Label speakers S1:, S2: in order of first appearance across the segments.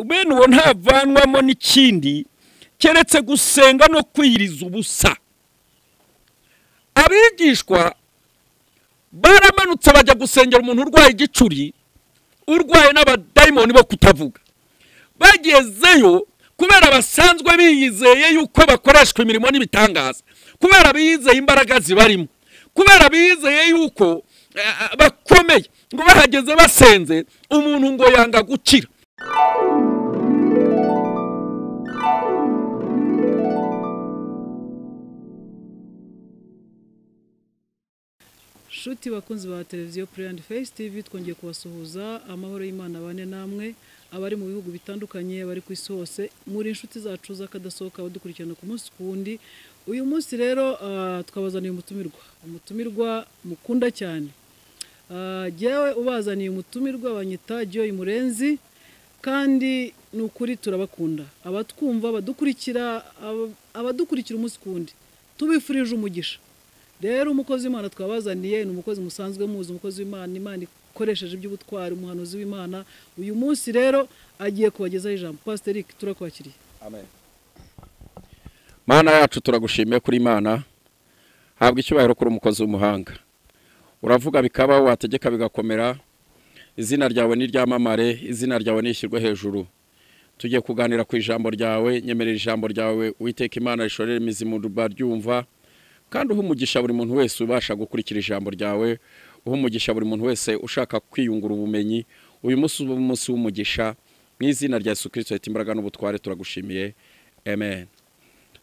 S1: bene uwo ntavanwamo n'ikindi keretse gusenga no kwiyiriza ubusa abigishwa baramanutse bajya gusengera umuntu urwaye igicuri urwaye n'abadayimoni bo kutavuga bagezeyo kubera basanzwe biyizeye yuko bakoreshwa imirimo n'ibitangaza kubera bizeye imbaraga zibarimo kubera bizeye yuko bakomeye ngo bahageze basenze umuntu ngo yanga gukira
S2: shuti bakunzi ba televiziyo pureyandi feyisi tivi twongeye kubasuhuza amahoro y'imana bane namwe abari mu bihugu bitandukanye bari ku isi hose muri inshuti zacu z'akadasohoka badukurikirana ku munsi ku wundi uyu munsi rero twabazaniye umutumirwa umutumirwa mukunda cyane jyewe ubazaniye umutumirwa banyita joyi murenzi kandi ni ukuri turabakunda abatwumva abadukurikira abadukurikira umunsi ku wundi tubifurije umugisha rero umukozi w'imana twabazaniye ni umukozi musanzwe muzi umukozi w'imana imana ikoresheje iby'ubutwari umuhanuzi w'imana uyu munsi rero agiye kubagezaho ijambo pasiteri turakwakiriye
S1: mana yacu turagushimiye kuri imana habwa icyubahiro kuri umukozi w'umuhanga uravuga bikaba wategeka bigakomera izina ryawe ni ryamamare izina ryawe nishyirwe hejuru tugiye kuganira ku ijambo ryawe nyemerera ijambo ryawe witeka imana rishorera imizi mu ruba ryumva kandi uha umugisha buri muntu wese ubasha gukurikira ijambo ryawe uha umugisha buri muntu wese ushaka kwiyungura ubumenyi uyu munsi uba umunsi w'umugisha mu izina rya yesu kirisito imbaraga n'ubutware turagushimiye amen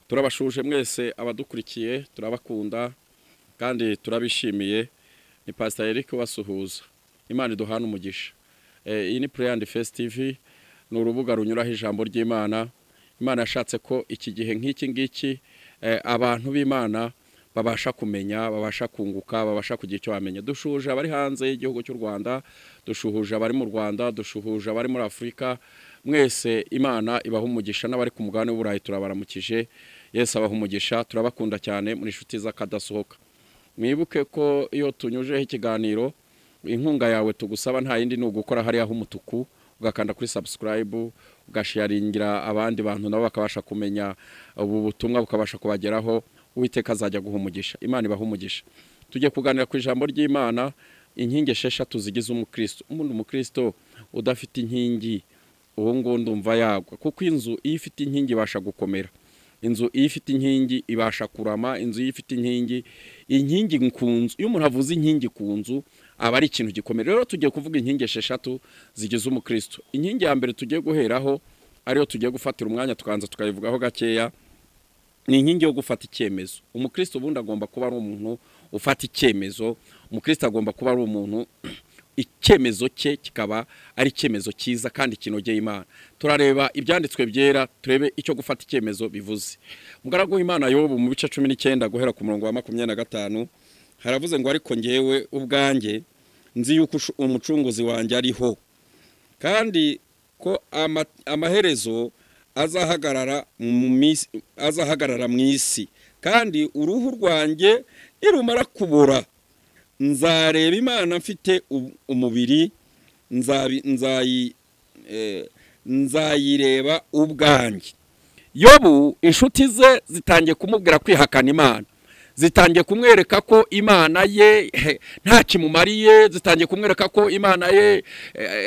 S1: turabashuje mwese abadukurikiye turabakunda kandi turabishimiye ni pasiteri Eric wasuhuza imana iduhana umugisha iyi ni pureyandi fesitivi ni urubuga runyuraho ijambo ry'imana imana yashatse ko iki gihe nk'iki ngiki abantu b'imana babasha kumenya babasha kunguka babasha kugira icyo bamenya dushuhuje abari hanze y'igihugu cy'u rwanda dushuhuje abari mu rwanda dushuhuje abari muri afurika mwese imana ibaha umugisha n'abari ku mugabane w'uburayi turabaramukije yesi abaha umugisha turabakunda cyane muri inshuti z'akadasohoka mwibuke ko iyo tunyujeho ikiganiro inkunga yawe tugusaba nta yindi ni ugukora hariya h'umutuku ugakanda kuri sabusikarayibu ugashiyaringira abandi bantu nabo bakabasha kumenya ubu butumwa bukabasha kubageraho uwiteka azajya guha umugisha imana ibaha umugisha tujye kuganira ku ijambo ry'imana inkingi esheshatu zigize umukristo umuntu umukristo udafite inkingi ubu ngubu ndumva yagwa kuko inzu iyo ifite inkingi ibasha gukomera inzu iyo ifite inkingi ibasha kurama inzu iyo ifite inkingi inkingi ku nzu iyo umuntu avuze inkingi ku nzu aba ari ikintu gikomeye rero tugiye kuvuga inkingi esheshatu zigize umukristo inkingi ya mbere tugiye guheraho ariyo tugiye gufatira umwanya tukanza tukayivugaho gakeya ni inkingi yo gufata icyemezo umukristo ubundi agomba kuba ari umuntu ufata icyemezo umukristo agomba kuba ari umuntu icyemezo cye kikaba ari icyemezo cyiza kandi kinogeye imana turareba ibyanditswe byera turebe icyo gufata icyemezo bivuze umugaragu w'imana yobu mu bice cumi n'icyenda guhera ku murongo wa makumyabiri na gatanu haravuze ngo ariko ngewe ubwanjye nzi yuko umucunguzi wanjye ariho kandi ko amaherezo azahagarara mu isi kandi uruhu rwanjye nirumara kubura nzareba imana mfite umubiri nzayireba ubwanjye yobu inshuti ze zitangiye kumubwira kwihakana imana zitangiye kumwereka ko imana ye nta kimumariye zitangiye kumwereka ko imana ye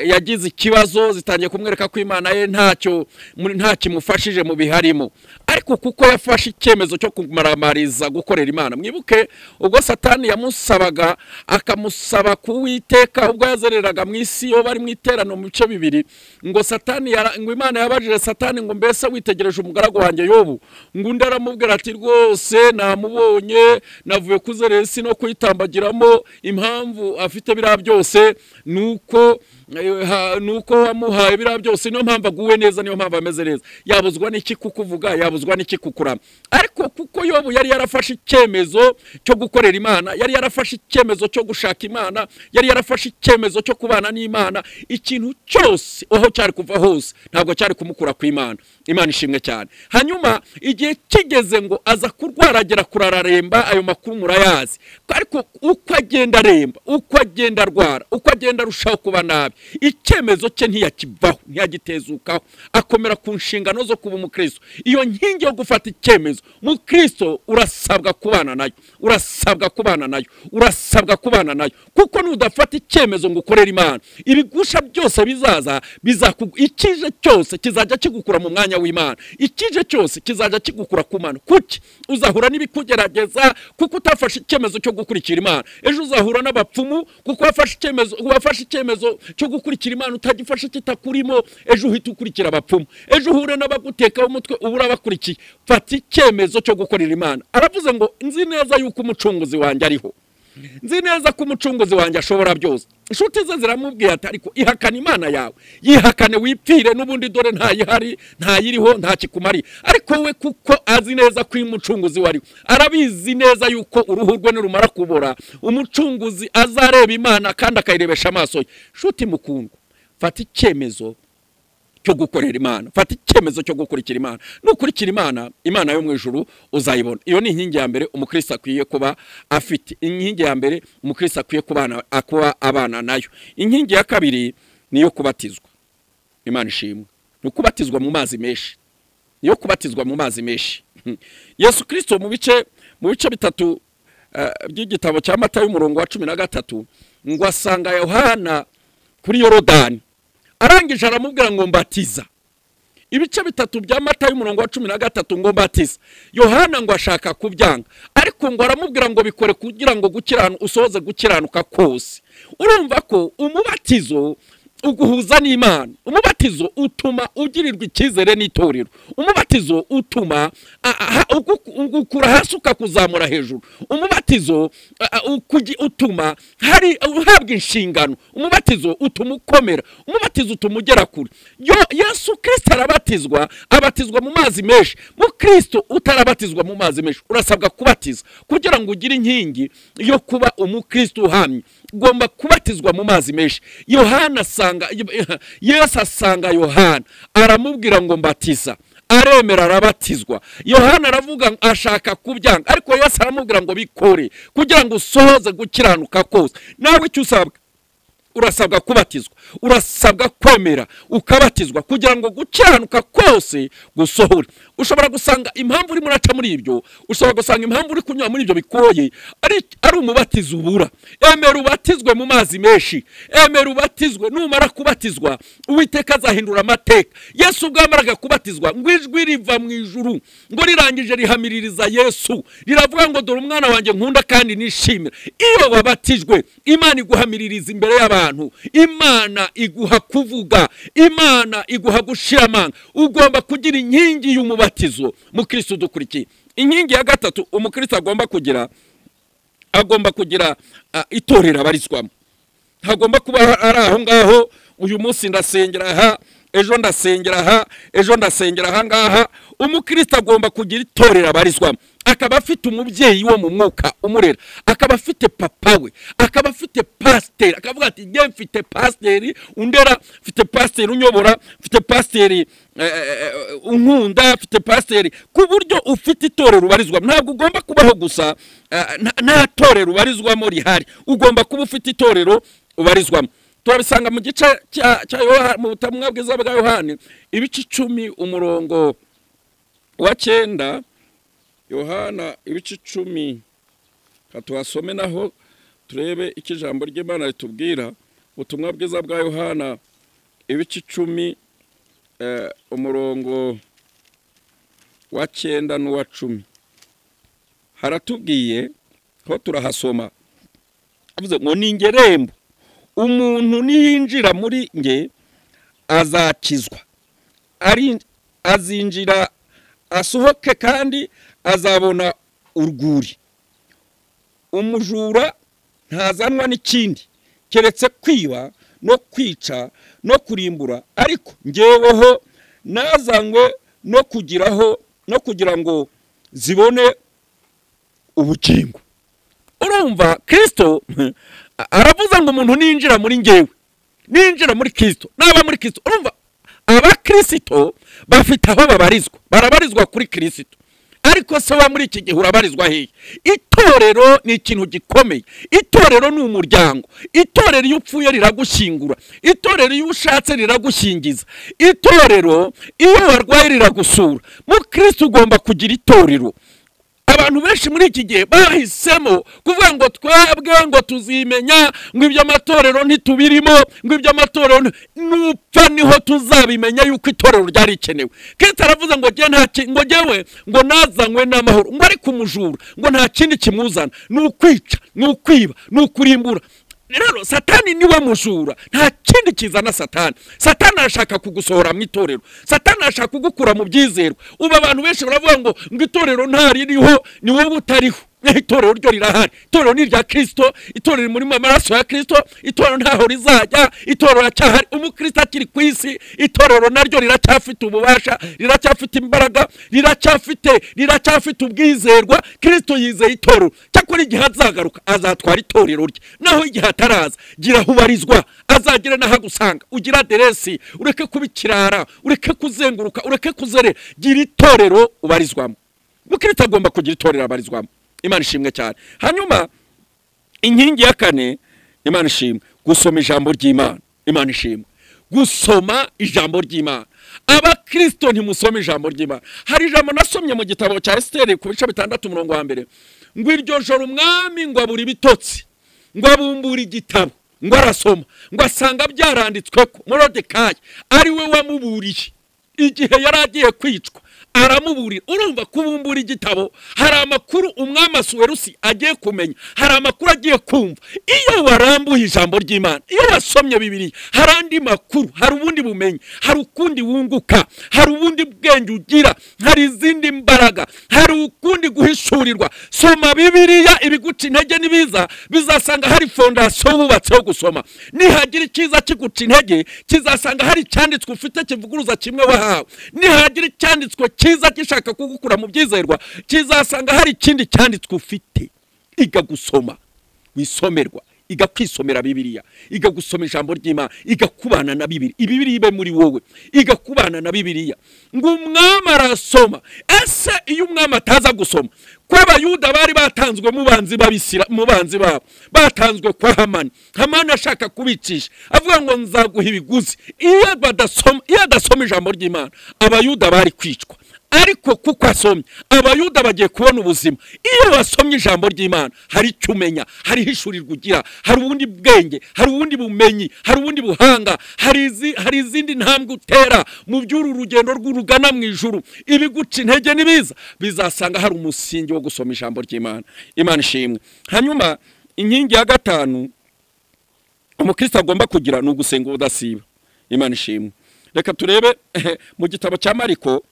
S1: yagize ikibazo zitangiye kumwereka ko imana ye ntacyo nta kimufashije mu biharimo ariko kuko yafashe icyemezo cyo kumaramariza gukorera imana mwibuke ubwo satani yamusabaga akamusaba kuwiteka ubwo yazereraga mu isi iyo bari mu iterano mu bice bibiri ngo satani ngo imana yabajije satani ngo mbese witegereje umugaragu wanjye y'ubu ngo undi aramubwira ati rwose namubonye navuye kuzerera isi no kuyitambagiramo impamvu afite biriya byose ni uko ni uko wamuhaye biriya byose niyo mpamvu aguwe neza niyo mpamvu ameze neza yabuzwa n'iki kukuvuga yabuzwa n'iki kukurama ariko kuko yobu yari yarafashe icyemezo cyo gukorera imana yari yarafashe icyemezo cyo gushaka imana yari yarafashe icyemezo cyo kubana n'imana ikintu cyose aho cyari kuva hose ntabwo cyari kumukura ku imana imana ishimwe cyane hanyuma igihe kigeze ngo aza kurwaragera kurararemba ayo makuru murayazi ariko uko agenda aremba uko agenda arwara uko agenda arushaho kuba nabi icyemezo cye ntiyakivaho ntiyagitezukaho akomera ku nshingano zo kuba umukristo iyo nkingi yo gufata icyemezo mukristo urasabwa kubana nayo urasabwa kubana nayo urasabwa kubana nayo kuko nudafata icyemezo ngo ukorere imana ibigusha byose bizaza bizakugu ikije cyose kizajya kigukura mu mwanya w'imana ikije cyose kizajya kigukura ku mana kuki uzahura n'ibikugerageza kuko utafashe icyemezo cyo gukurikira imana ejo uzahura n'abapfumu kuko wafashe icyemezo wafashe icyemezo cyo gukurikira imana utagifashe kitakurimo ejo uhita ukurikira abapfumu ejo uhure n'abagutekaho umutwe uba urabakurikiye fata icyemezo cyo gukorera imana aravuze ngo nzi neza yuko umucunguzi wanjye ariho nzi neza ko umucunguzi wanjye ashobora byose inshuti ze ziramubwiye ati ariko ihakana imana yawe yihakane wipfire n'ubundi dore ntayihari ntayiriho ntakikumariye ariko we kuko azi neza ko uyu mucunguzi wariwe arabizi neza yuko uruhu rwe nirumara kubora umucunguzi azareba imana kandi akayirebesha amaso ye inshuti mukundwa fata icyemezo cyo gukorera imana fata icyemezo cyo gukurikira imana nukurikira imana imana yo mu ijuru uzayibona iyo ni inkingi ya mbere umukristo akwiye kuba afite inkingi ya mbere umukristo akwiye kuba abana nayo inkingi ya kabiri ni iyo kubatizwa imana ishimwe ni ukubatizwa mu mazi menshi ni iyo kubatizwa mu mazi menshi yesu kirisito mu bice mu bice bitatu by'igitabo cya mata y'umurongo wa cumi na gatatu ngo asanga yohana kuri yorodani arangije aramubwira ngo mbatiza ibice bitatu bya mata y'umurongo wa cumi na gatatu ngo mbatiza yohana ngo ashaka kubyanga ariko ngo aramubwira ngo bikore kugira ngo usohoze gukiranuka kose urumva ko umubatizo uguhuza n'imana umubatizo utuma ugirirwa icyizere n'itorero umubatizo utuma ugukura hasi ukakuzamura hejuru umubatizo utuma hari uhabwa inshingano umubatizo utuma ukomera umubatizo utuma ugera kure yesu kirisita arabatizwa abatizwa mu mazi menshi mu kirisito utarabatizwa mu mazi menshi urasabwa kubatiza kugira ngo ugire inkingi yo kuba umukristo uhamye ugomba kubatizwa mu mazi menshi yohana asanga yesu asanga yohana aramubwira ngo mbatiza aremera arabatizwa yohana aravuga ashaka kubyanga ariko yesu aramubwira ngo bikore kugira ngo usohoze gukiranuka kose nawe icyo usabwa urasabwa kubatizwa urasabwa kwemera ukabatizwa kugira ngo gukiranuka kose gusohore ushobora gusanga impamvu urimo uraca muri ibyo ushobora gusanga impamvu uri kunyura muri ibyo bikoye ari umubatizo ubura emera ubatizwe mu mazi menshi emera ubatizwe numara kubatizwa uwiteka azahindura amateka yesu ubwo yamaraga kubatizwa ngo ijwi riva mu ijuru ngo rirangije rihamiririza yesu riravuga ngo dore umwana wanjye nkunda kandi nishimira iyo wabatijwe imana iguhamiririza imbere y'abantu imana iguha kuvuga imana iguha gushira amanga ugomba kugira inkingi y'umubatizo mukristo udukurikiye inkingi ya gatatu umukristo agomba kugira agomba kugira itorero abarizwamo hagomba kuba ari aho ngaho uyu munsi ndasengera aha ejo ndasengera aha ejo ndasengera aha ngaha umukristo agomba kugira itorero abarizwamo akaba afite umubyeyi wo mu mwuka umurera akaba afite papa we akaba afite pasiteri akavuga ati njye mfite pasiteri undera mfite pasiteri unyobora mfite pasiteri unkunda mfite pasiteri ku buryo ufite itorero ubarizwamo ntabwo ugomba kubaho gusa nta torero ubarizwamo rihari ugomba kuba ufite itorero ubarizwamo turabisanga mu gice cya yohani mu butumwa bwiza bwa yohani ibice icumi umurongo wa cyenda yohana ibice icumi tuhasome naho turebe icyo ijambo ry'imana ritubwira ubutumwa bwiza bwa yohana ibice icumi umurongo wa cyenda n'uwa cumi haratubwiye aho turahasoma ngo ni ingerembo umuntu niyinjira muri nge azakizwa azinjira asohoke kandi azabona urwuri umujura ntazanwa n'ikindi keretse kwiba no kwica no kurimbura ariko ngeweho nazanywe no kugiraho no kugira ngo zibone ubugingo urumva kirisito aravuze ngo umuntu ninjira muri ngewe ninjira muri kirisito naba muri kirisito urumva abakirisito bafite aho babarizwa barabarizwa kuri kirisito ariko se wa muri iki gihe urabarizwa hehe itorero ni ikintu gikomeye itorero ni umuryango itorero iyo upfuye riragushyingura itorero iyo ushatse riragushyingiza itorero iyo warwaye riragusura mukirisitu ugomba kugira itorero abantu benshi muri iki gihe bahisemo kuvuga ngo twebwe ngo tuzimenya ngo ibyo amatorero ntitubirimo ngo ibyo amatorero nupfa niho tuzabimenya yuko itorero ryari rikenewe kenshi aravuze ngo njye nta ki- ngo njyewe ngo nazanywe n'amahoro ngo ariko umujura ngo nta kindi kimuzana ni ukwica ni ukwiba ni ukurimbura rero satani niwe mujura nta kindi kizana satani satani arashaka kugusohora mu itorero satani arashaka kugukura mu byizerwa ubu abantu benshi baravuga ngo ngo itorero ntaririho ni wowe utariho itorero ryo rirahari itorero ni irya kirisito itorero riri muri amaraso ya kirisito itorero ntaho rizajya itorero iracyahari umukristo akiri ku isi itorero naryo riracyafite ububasha riracyafite imbaraga riracyafite riracyafite ubwizerwa kirisito yizeye itorero cyakora igihe azagaruka azatwara itorero rye naho igihe ataraza gira aho ubarizwa azagire n'aho agusanga ugire aderesi ureke kuba ikirara ureke kuzenguruka ureke kuzerera gira itorero ubarizwamo mukristo agomba kugira itorero abarizwamo imana ishimwe cyane hanyuma inkingi ya kane imana ishimwe gusoma ijambo ry'imana imana ishimwe gusoma ijambo ry'imana abakirisito ntimusome ijambo ry'imana hari ijambo nasomye mu gitabo cya esiteri ku bice bitandatu umurongo wa mbere ngo iryo joro umwami ngo abura ibitotsi ngo abumbura igitabo ngo arasoma ngo asanga byaranditswe ko morodekayi ari we wamuburiye igihe yari agiye kwicwa aramuburira urumva kubumbura igitabo hari amakuru umwami asuwerusi agiye kumenya hari amakuru agiye kumva iyo warambuye ijambo ry'imana iyo wasomye bibiri hari andi makuru hari ubundi bumenyi hari ukundi wunguka hari ubundi bwenge ugira hari izindi mbaraga hari ukundi guhishurirwa soma bibiriya ibiguca intege nibiza bizasanga hari fondasiyo wubatseho gusoma nihagira icyiza kiguca intege kizasanga hari icyanditswe ufite kivuguruza kimwe wahawe nihagira icyanditswe cyiza gishaka kugukura mu byizerwa kizasanga hari ikindi cyanditswe ufite iga gusoma wisomerwa iga kwisomera bibiliya iga gusoma ijambo ry'imana iga kubana na bibiri ibibiri ibe muri wowe iga kubana na bibiliya ngo umwami arasoma ese iyo umwami ataza gusoma ko abayuda bari batanzwe mu banzi babisira mu banzi babo batanzwe kwa hamani hamani ashaka kubicisha avuga ngo nzaguha ibiguzi iyo badasoma iyo adasoma ijambo ry'imana abayuda bari kwicwa ariko kuko asomye abayuda bagiye kubona ubuzima iyo wasomye ijambo ry'imana hari icyo umenya hari ihishurirwa ugira hari ubundi bwenge hari ubundi bumenyi hari ubundi buhanga hari izi- hari izindi ntambwe utera mu by'uru rugendo rw'urugana mu ijuru ibiguca intege n'ibiza bizasanga hari umusingi wo gusoma ijambo ry'imana imana ishimwe hanyuma inkingi ya gatanu umukristo agomba kugira ni ugusenga ubudasiba imana ishimwe reka turebe mu gitabo cya mariko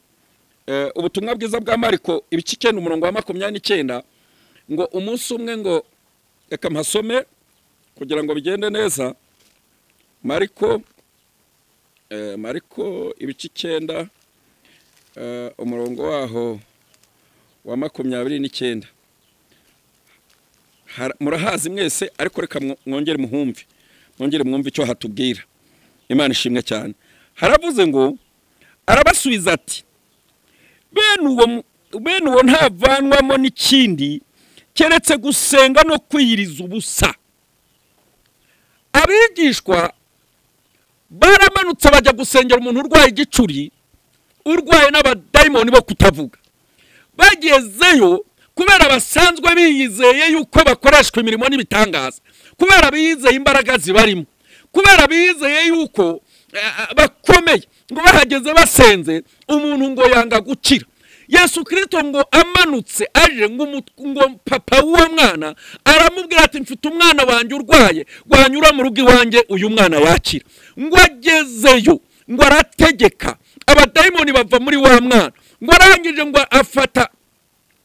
S1: Eh, ubutumwa bwiza bwa mariko ibice icyenda umurongo wa makumyabiri n'icyenda ngo umunsi umwe ngo reka mpasome kugira ngo bigende neza mariko eh, mariko ibice icyenda eh, umurongo waho wa makumyabiri n'icyenda Har- murahazi mwese ariko reka mwo- mwongere muhumve mwongere mwumve icyo hatubwira imana ishimwe cyane haravuze ngo arabasubiza ati bene uwo mu- bene uwo ntavanwamo n'ikindi keretse gusenga no kwiyiriza ubusa abigishwa baramanutse bajya gusengera umuntu urwaye igicuri urwaye n'abadayimoni bo kutavuga bagezeyo kubera basanzwe biyizeye yuko bakoreshwa imirimo n'ibitangaza kubera bizeye imbaraga zibarimo kubera bizeye yuko eh, eh, bakomeye ngo bahageze basenze umuntu ngo yanga gukira yesu kirisito ngo amanutse aje ngo umu- ngo papa w'uwo mwana aramubwira ati mfite umwana wanjye urwaye wanyura mu rugo iwanjye uyu mwana yakira ngo agezeyo ngo arategeka abadayimoni bava muri wa mwana ngo arangije ngo afata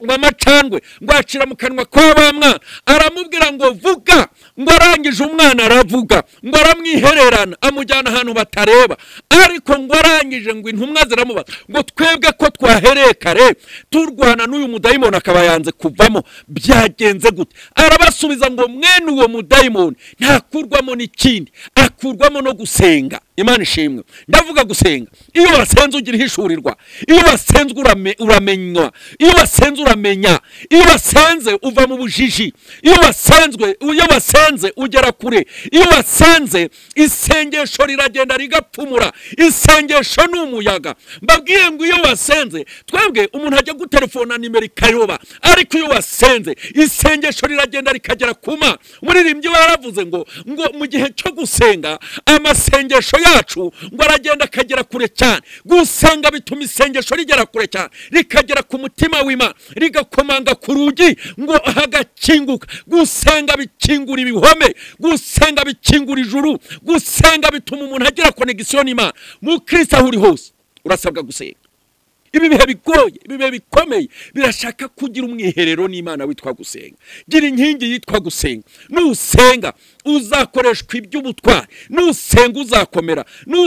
S1: ngo amacandwe ngo acira mu kanwa kwa ba mwana aramubwira ngo vuga ngo arangije umwana aravuga ngo aramwihererana amujyana ahantu batareba ariko ngo arangije ngo intumwa ziramubaza ngo twebwe ko twahereye kare turwana n'uyu mudayimoni akaba yanze kuvamo byagenze gute arabasubiza ngo mwene uwo mudayimoni ntakurwamo n'ikindi akura bikurwamo no gusenga imana ishimwe ndavuga gusenga iyo wasenze ugira ihishurirwa iyo wasenze urame- uramenywa iyo wasenze uramenya iyo wasenze uva mu bujiji iyo wasenzwe iyo wasenze ugera kure iyo wasenze isengesho riragenda rigapfumura isengesho ni umuyaga mbabwiye ngo iyo wasenze twebwe umuntu ajya guterefona nimero ikayoba ariko iyo wasenze isengesho riragenda rikagera kuma umuririmbyi we yaravuze ngo ngo mu gihe cyo gusenga amasengesho yacu ngo aragenda akagera kure cyane gusenga bituma isengesho rigera kure cyane rikagera ku mutima w'imana rigakomanga ku rugi ngo hagakinguka gusenga bikingura ibihome gusenga bikingura ijuru gusenga bituma umuntu agira konegisiyo n'imana mukristo aho uri hose urasabwa gusenga ibi bihe bigoye ibi bihe bikomeye birashaka kugira umwiherero n'imana witwa gusenga gira inkingi yitwa gusenga nusenga uzakoreshwa iby'ubutwari nusenga uzakomera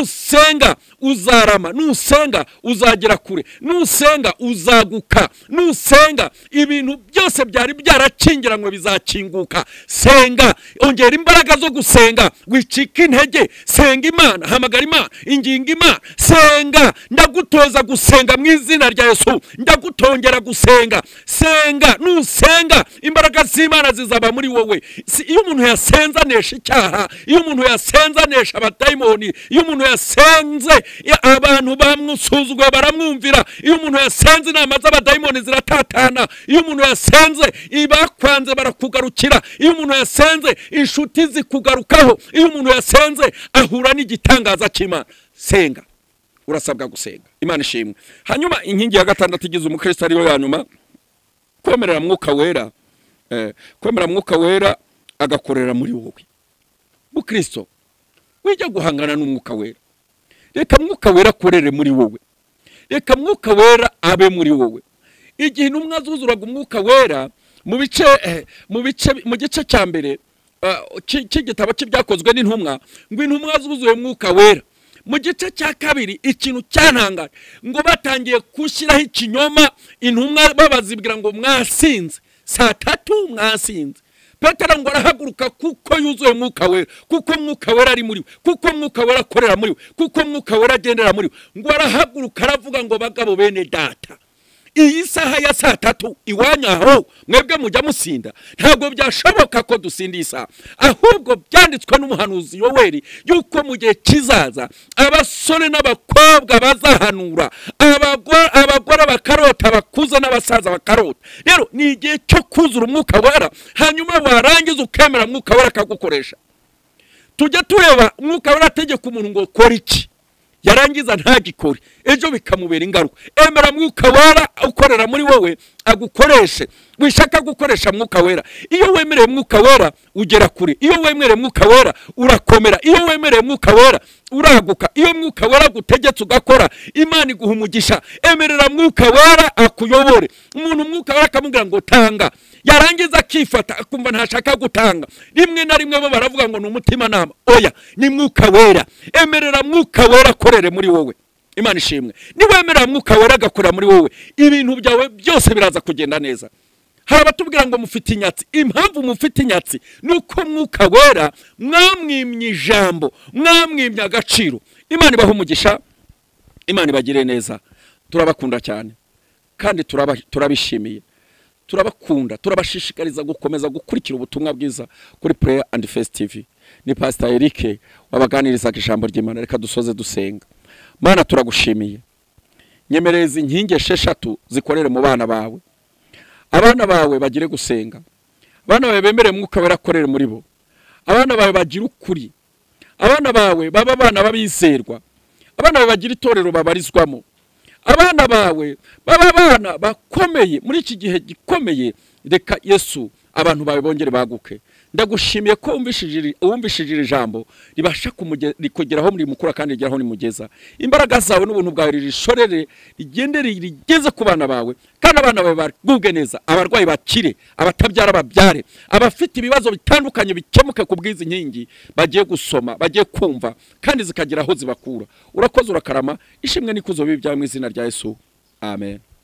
S1: nusenga uzarama nusenga uzagera kure nusenga uzaguka nusenga ibintu byose byari byarakingiranywe bizakinguka senga ongera imbaraga zo gusenga wicika intege senga imana hamagara imana inginga imana senga ndagutoza gusenga mu izina rya yesu ndagutongera gusenga senga nusenga imbaraga z'imana zizaba muri wowe Si- iyo umuntu yasenze anesha icyaha iyo umuntu yasenze anesha abadayimoni iyo umuntu yasenze ya- abantu bamusuzuguye baramwumvira iyo umuntu yasenze inama z'abadayimoni ziratatana iyo umuntu yasenze ibakwanze barakugarukira iyo umuntu yasenze inshuti zikugarukaho iyo umuntu yasenze ahura n'igitangaza cy'imana senga urasabwa gusenga imana ishimwe hanyuma inkingi ya gatandatu igize umukristo ariyo ya nyuma kwemerera mwuka wera eh, kwemerera mwuka wera agakorera muri wowe mukristo wijya guhangana n'umwuka wera reka mwuka wera akorere muri wowe reka mwuka wera abe muri wowe igihe intumwa zuzuraga umwuka wera mu bice eh, mu bice mu gice cya mbere eh, cy- cy'igitabo cy'ibyakozwe n'intumwa ngo intumwa zuzuye umwuka wera mu gice cya kabiri ikintu cyantangaje ngo batangiye gushyiraho ikinyoma intumwa babazibwira ngo mwasinze saa tatu mwasinze petero ngo arahaguruka kuko yuzuye umwuka wera kuko umwuka wera ari muri we kuko umwuka wera akorera muri we kuko umwuka wera agendera muri we ngo arahaguruka aravuga ngo bagabo bene data iyi saha ya saa tatu iwanyu aho mwebwe mujya musinda ntabwo byashoboka ko dusinda iyi saha ahubwo byanditswe n'umuhanuzi yoweri yuko mu gihe kizaza abasore n'abakobwa bazahanura abago- abagore bakarota abakuze n'abasaza bakarota rero ni igihe cyo kuzura umwuka wera hanyuma warangiza ukemera umwuka wera akagukoresha tujya tureba umwuka wera ategeka umuntu ngo kora iki yarangiza ntagikore ejo bikamubera ingaruka emera mwuka wera ukorera muri wowe agukoreshe wishaka gukoresha mwuka wera iyo wemereye mwuka wera ugera kure iyo wemereye mwuka wera urakomera iyo wemereye mwuka wera uraguka iyo mwuka wera agutegetse ugakora imana iguha umugisha emerera mwuka wera akuyobore umuntu umwuka wera akamubwira ngo tanga yarangiza akifata akumva ntashaka gutanga rimwe na rimwe bo baravuga ngo ni umutimanama oya ni mwuka wera emerera mwuka wera akorere muri wowe imana ishimwe niwemerera mwuka wera agakorera muri wowe ibintu byawe byose biraza kugenda neza hari abatubwira ngo mufite inyatsi impamvu mufite inyatsi ni uko mwuka wera mwamwimye ijambo mwamwimye agaciro imana ibaha umugisha imana ibagire neza turabakunda cyane kandi turaba- turabishimiye turabakunda turabashishikariza gukomeza gukurikira ubutumwa bwiza kuri prayer and face tv ni pastor eric wabaganirizaga ijambo ry'imana reka dusoze dusenga mana turagushimiye nyemereza inkingi esheshatu zikorere mu bana bawe abana bawe bagire gusenga abana bawe bemere mwuka wera akorere muri bo abana bawe bagire ukuri abana bawe baba abana babizerwa abana bawe bagira itorero babarizwamo abana bawe baba abana bakomeye muri iki gihe gikomeye reka yesu abantu bawe bongere baguke ndagushimiye ko wumvishije iri- wumvishije iri jambo ribasha kumuge- rikugeraho muri mukura kandi rigeraho nimugeza imbaraga zawe n'ubuntu bwawe ririshorere rigende ri- rigeze ku bana bawe kandi abana bawe bagubwe neza abarwayi bakire abatabyara babyare abafite ibibazo bitandukanye bikemuke ku bw'izi nkingi bagiye gusoma bagiye kumva kandi zikagera aho zibakura urakoze urakarama ishimwe n'ikuzo bibi byawe mu izina rya yesu amen